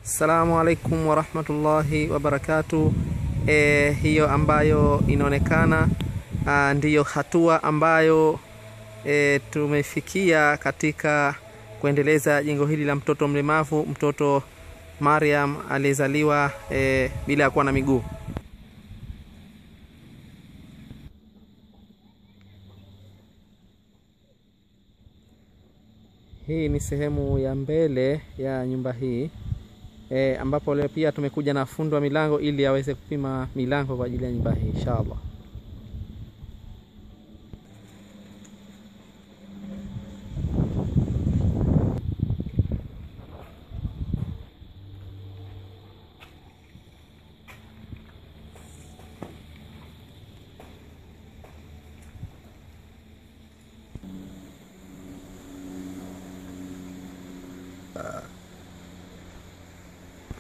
Assalamu alaikum warahmatullahi wabarakatu. E, hiyo ambayo inaonekana ah, ndiyo hatua ambayo e, tumefikia katika kuendeleza jengo hili la mtoto mlemavu, mtoto Mariam aliyezaliwa e, bila ya kuwa na miguu. Hii ni sehemu ya mbele ya nyumba hii e, ambapo leo pia tumekuja na fundi wa milango ili aweze kupima milango kwa ajili ya nyumba hii inshallah.